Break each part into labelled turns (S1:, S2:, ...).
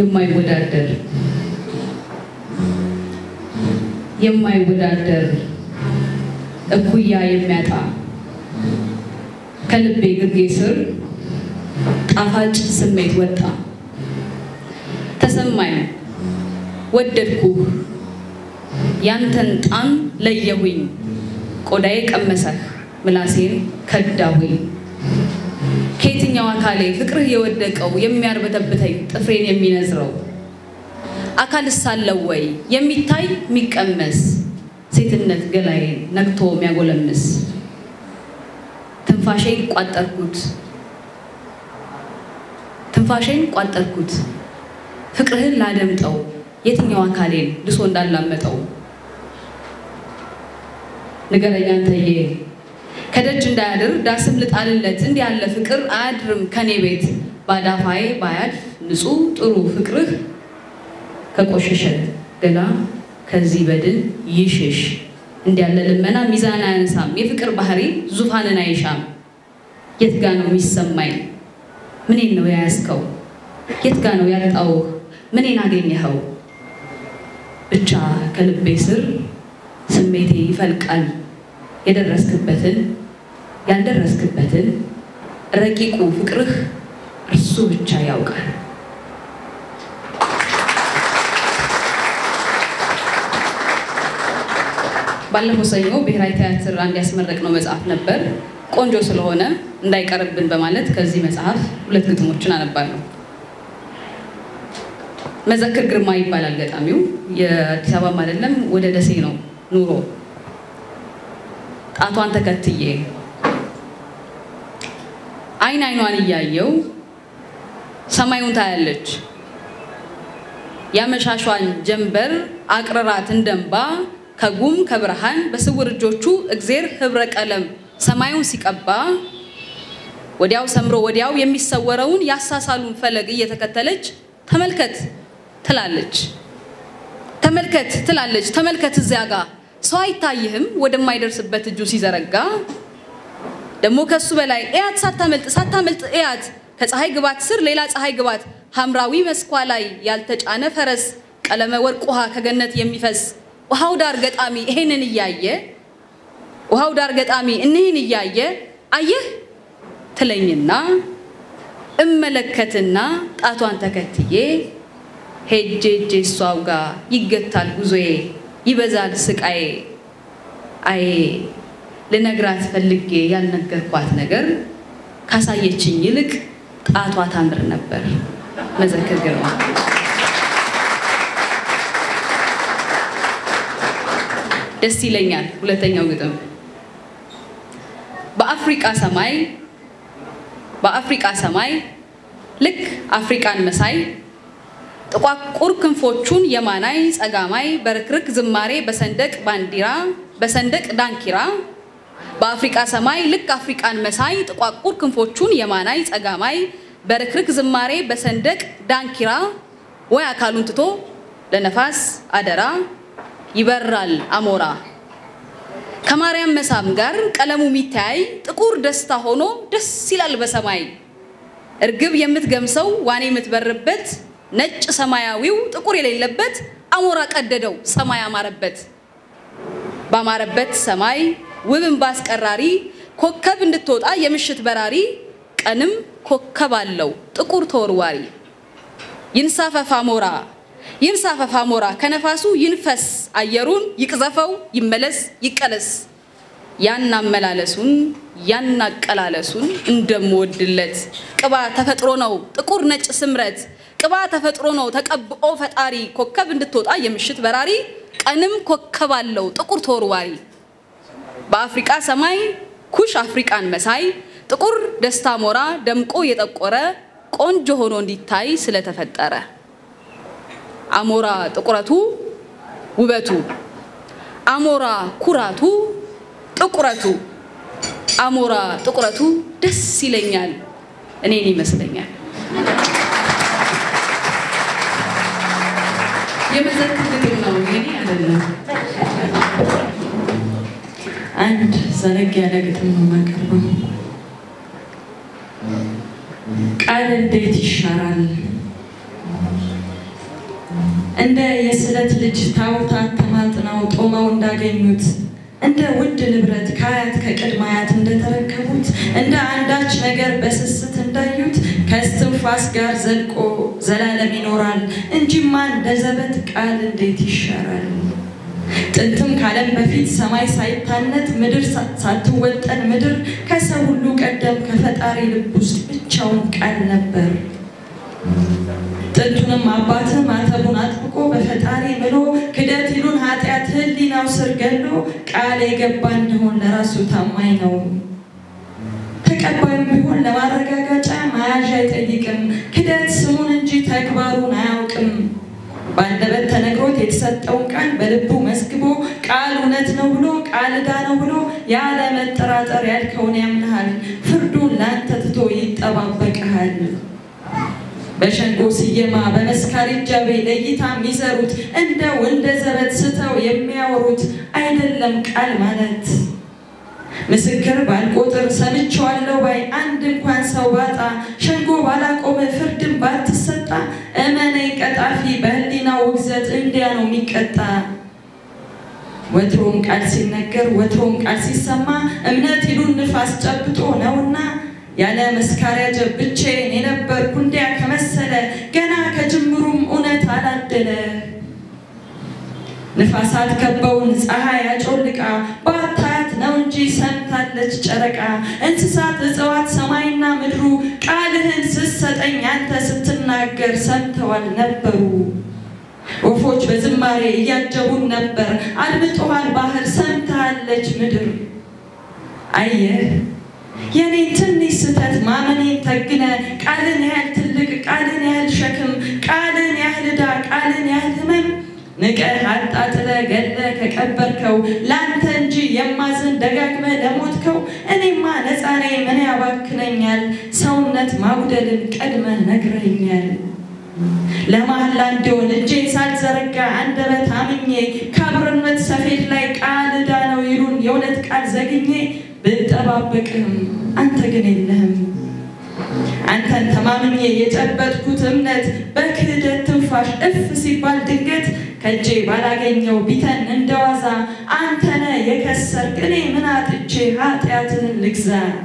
S1: የማይወዳደር የማይወዳደር እኩያ የሚያጣ ከልቤ ግርጌ ስር ጣፋጭ ስሜት ወጣ ተሰማኝ ወደድኩህ ያንተን ጣም ለየሁኝ ቆዳዬ ቀመሰህ ምላሴን ከዳሁኝ ከየትኛው አካሌ ፍቅርህ የወደቀው የሚያርበተብተኝ ጥፍሬን የሚነዝረው አካል ሳለው ወይ የሚታይ የሚቀመስ ሴትነት ገላዬን ነግቶ የሚያጎለምስ ትንፋሼን ቋጠርኩት ትንፋሼን ቋጠርኩት ፍቅርህን ላደምጠው የትኛው አካሌን ልሶ እንዳላመጠው ንገረኛ አንተዬ ከደጅ እንዳያድር ዳስም ልጣልለት እንዲህ ያለ ፍቅር አያድርም ከኔ ቤት ባዳፋዬ ባያልፍ ንጹሕ ጥሩ ፍቅርህ ከቆሸሸ ገላ ከዚህ በድን ይሽሽ እንዲህ ያለ ልመና ሚዛን አያነሳም የፍቅር ባህሪ ዙፋንን አይሻም የት ጋ ነው የሚሰማኝ ምኔን ነው የያዝከው የት ጋ ነው ያጣውህ ምኔን አገኘኸው ብቻ ከልቤ ስር ስሜቴ ይፈልቃል የደረስክበትን ያልደረስክበትን ረቂቁ ፍቅርህ እርሱ ብቻ ያውቃል። ባለፈው ሰኞ ብሔራዊ ቲያትር አንድ ያስመረቅነው መጽሐፍ ነበር። ቆንጆ ስለሆነ እንዳይቀርብን በማለት ከዚህ መጽሐፍ ሁለት ግጥሞችን አነባለሁ። መዘክር ግርማ ይባላል ገጣሚው። የአዲስ አበባም አይደለም ወደ ደሴ ነው ኑሮ ጣቷን ተከትዬ አይን አይኗን እያየው ሰማዩን ታያለች። ያመሻሿን ጀንበር አቅርራት እንደንባ ከጉም ከብርሃን በስውር እጆቹ እግዜር ህብረ ቀለም ሰማዩን ሲቀባ ወዲያው ሰምሮ ወዲያው የሚሰወረውን ያሳሳሉን ፈለግ እየተከተለች ተመልከት ትላለች። ተመልከት ትላለች። ተመልከት እዚያ ጋ ሰው አይታይህም ወደማይደርስበት እጁ ሲዘረጋ ደግሞ ከሱ በላይ እያት ሳታመልጥ ሳታመልጥ እያት ከፀሐይ ግባት ስር ሌላ ፀሐይ ግባት ሐምራዊ መስኳ ላይ ያልተጫነ ፈረስ ቀለመ ወርቅ ውሃ ከገነት የሚፈስ ውሃው ዳር ገጣሚ ይሄንን እያየ ውሃው ዳር ገጣሚ እኒህን እያየ አየህ ትለኝና እመለከትና ጣቷን ተከትዬ ሄጄ ሄጄ እሷው ጋር ይገታል ጉዞዬ ይበዛል ስቃዬ አዬ ልነግራት ፈልጌ ያልነገርኳት ነገር ካሳየችኝ ይልቅ ጣቷ ታምር ነበር። መዘክር ግርማ። ደስ ይለኛል። ሁለተኛው ግጥም በአፍሪቃ ሰማይ በአፍሪቃ ሰማይ ልክ አፍሪቃን መሳይ ጥቋቁር ክንፎቹን የማናይ ጸጋማይ በርክርክ ዝማሬ በሰንደቅ ባንዲራ በሰንደቅ ዳንኪራ በአፍሪቃ ሰማይ ልክ አፍሪቃን መሳይ ጥቋቁር ክንፎቹን የማናይ ጸጋማይ በርክርክ ዝማሬ በሰንደቅ ዳንኪራ ወይ አካሉን ትቶ ለነፋስ አደራ ይበራል አሞራ ከማርያም መሳም ጋር ቀለሙ የሚተያይ ጥቁር ደስታ ሆኖ ደስ ይላል በሰማይ እርግብ የምትገምሰው ዋኔ የምትበርበት ነጭ ሰማያዊው ጥቁር የሌለበት አሞራ ቀደደው ሰማይ አማረበት ባማረበት ሰማይ ውብን ባስቀራሪ ኮከብ እንድትወጣ የምሽት በራሪ ቀንም ኮከብ አለው ጥቁር ተወርዋሪ ይንሳፈፍ አሞራ ይንሳፈፍ አሞራ ከነፋሱ ይንፈስ አየሩን ይቅዘፈው ይመለስ ይቀለስ ያን አመላለሱን ያን አቀላለሱን እንደምወድለት ቅባ ተፈጥሮ ነው ጥቁር ነጭ ስምረት ቅባ ተፈጥሮ ነው ተቀብኦ ፈጣሪ ኮከብ እንድትወጣ የምሽት በራሪ ቀንም ኮከብ አለው ጥቁር ተወርዋሪ በአፍሪቃ ሰማይ ኩሽ አፍሪቃን መሳይ ጥቁር ደስታ ሞራ ደምቆ የጠቆረ ቆንጆ ሆኖ እንዲታይ ስለተፈጠረ አሞራ ጥቁረቱ ውበቱ አሞራ ኩራቱ ጥቁረቱ አሞራ ጥቁረቱ ደስ ይለኛል እኔን ይመስለኛል። የመዘክር ግጥም ነው የኔ አይደለም።
S2: አንድ ዘለግ ያለ ግጥም ነው የማቀርበው። ቃል እንዴት ይሻራል እንደ የስለት ልጅ ታቦታት ተማጥነው ጦመው እንዳገኙት እንደ ውድ ንብረት ከአያት ከቅድመ አያት እንደተረከቡት እንደ አንዳች ነገር በስስት እንዳዩት ከእስትንፋስ ጋር ዘልቆ ዘላለም ይኖራል እንጂማ እንደ ዘበት ቃል እንዴት ይሻራል? ጥንትም ካለም በፊት ሰማይ ሳይታነት ምድር ሳትወጠን ምድር ከሰው ሁሉ ቀደም ከፈጣሪ ልብ ውስጥ ብቻውን ቃል ነበር። ጥንቱንም አባትህ ማተቡን አጥብቆ በፈጣሪ ምሎ ክደት ይሉን ኃጢአት ህሊናው ስር ገሎ ቃል የገባ እንደሆን ለራሱ ታማኝ ነው። ተቀባዩም ቢሆን ለማረጋጋጫ መያዣ አይጠይቅም። ክደት ስሙን እንጂ ተግባሩን አያውቅም። በአንደበት ተነግሮት የተሰጠውን ቃል በልቡ መዝግቦ ቃል እውነት ነው ብሎ ቃል ዕዳ ነው ብሎ ያለ መጠራጠር ያልከውን ያምንሃል። ፍርዱን ለአንተ ትቶ ይጠባበቅሃል። በሸንጎ ስየማ በመስካሪ እጃቤ ለእይታ የሚዘሩት እንደው እንደ ዘበት ስተው የሚያወሩት አይደለም ቃል ማለት። ምስክር ባልቆጥር ሰምቼዋለሁ ባይ አንድ እንኳን ሰው ባጣ ሸንጎ ባላቆመ ፍርድን ባትሰጣ እመነኝ ቀጣፊ በህሊናው ውግዘት እንዲያ ነው የሚቀጣ። ወትሮም ቃል ሲነገር ወትሮም ቃል ሲሰማ እምነት ይሉን ንፋስ ጨብጦ ነውና ያለ መስካሪያ ጀብ ብቻዬን የነበርኩ እንዲያ ከመሰለ ገና ከጅምሩም እውነት አላደለ። ንፋሳት ከበውን ፀሐይ አጮልቃ ባታያት ነው እንጂ ሰምታለች ጨረቃ። እንስሳት፣ እጽዋት፣ ሰማይና ምድሩ ቃልህን ስትሰጠኝ አንተ ስትናገር ሰምተዋል ነበሩ። ወፎች በዝማሬ እያጀቡን ነበር። አድምጦሃል ባህር ሰምታለች ምድር። አየህ የኔን ትንሽ ስህተት ማመኔን ተግነ ቃልን ያህል ትልቅ ቃልን ያህል ሸክም ቃልን ያህል ዕዳ ቃልን ያህል ህመም ንቀህ አጣጥለ ገለ ከቀበርከው ለአንተ እንጂ የማዝን ደጋግመ ለሞትከው እኔማ ነፃ ነኝ ምን ያባክነኛል ሰውነት ማጉደልን ቀድመ ነግረኛል። ለመሐላ እንዲሆን እጄን ሳልዘረጋ አንደበት አምኜ ከአብርነት ሰፌድ ላይ ቃል ዕዳ ነው ይሉን የእውነት ቃል ዘግኜ ብጠባበቅህም አንተ ግን የለህም። አንተን ተማምኜ የጨበጥኩት እምነት በክህደት ትንፋሽ እፍ ሲባል ድንገት ከእጄ ባላገኘው ቢተን እንደዋዛ አንተነ የከሰርክ እኔ ምን አጥቼ ኃጢአትህን ልግዛ?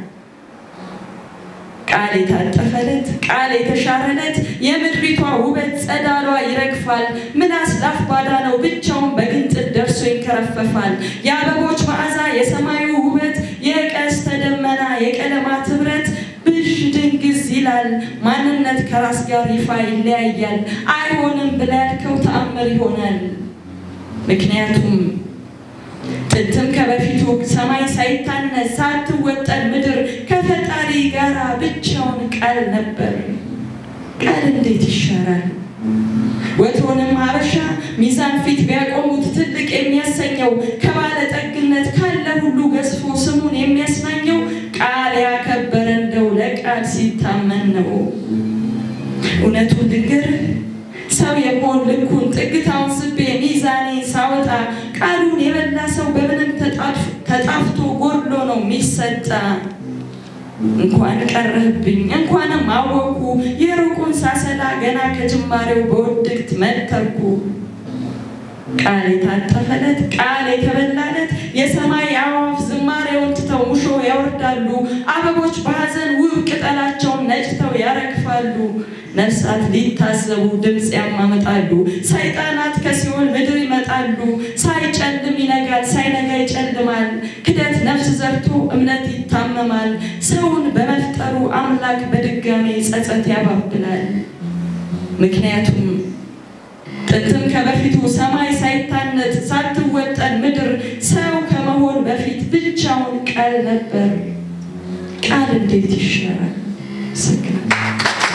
S2: ቃል የታጠፈለት ቃል የተሻረለት የምድሪቷ ውበት ጸዳሏ ይረግፋል። ምላስ ላፍ ባዳ ነው ብቻውን በግንጥል ደርሶ ይንከረፈፋል። የአበቦች መዓዛ የሰማዩ ውበት የቀስተ ደመና የቀለማት ህብረት ብዥ ድንግዝ ይላል። ማንነት ከራስ ጋር ይፋ ይለያያል። አይሆንም ብለህ ያልከው ተአምር ይሆናል። ምክንያቱም ጥንትም ከበፊቱ ሰማይ ሳይታነስ ሳትወጠን ምድር ከፈጣሪ ጋር ብቻውን ቃል ነበር። ቃል እንዴት ይሻራል? ወትሮንም ሀበሻ ሚዛን ፊት ቢያቆሙት ትልቅ የሚያሰኘው ከባለጠግነት ካለ ሁሉ ገዝፎ ስሙን የሚያስናኘው ቃል ያከበረ እንደው ለቃል ሲታመን ነው። እውነቱን ልንገርህ ሰው የመሆን ልኩን ጥግታውን ስቤ ሚዛኔ ሳወጣ ቃሉን የበላ ሰው በምንም ተጣፍቶ ጎድሎ ነው የሚሰጣ። እንኳን ቀረህብኝ እንኳንም አወቅኩ የሩቁን ሳሰላ ገና ከጅማሬው በውድቅት መተርኩ። ቃል የታጠፈለት ቃል የተበላለት የሰማይ አዕዋፍ ዝማሬውን ትተው ሙሾ ያወርዳሉ። አበቦች በሐዘን ውብ ቅጠላቸውን ነጭተው ያረግፋሉ። ነፍሳት ሊታዘቡ ድምፅ ያማመጣሉ። ሰይጣናት ከሲኦል ምድር ይመጣሉ። ሳይጨልም ይነጋል፣ ሳይነጋ ይጨልማል። ክደት ነፍስ ዘርቶ እምነት ይታመማል። ሰውን በመፍጠሩ አምላክ በድጋሜ ጸጸት ያባብላል። ምክንያቱም ጥንትም ከበፊቱ ሰማይ ሳይታነጥ ሳትወጠን ምድር ሰው ከመሆን በፊት ብቻውን ቃል ነበር። ቃል እንዴት ይሻራል? ሰግናል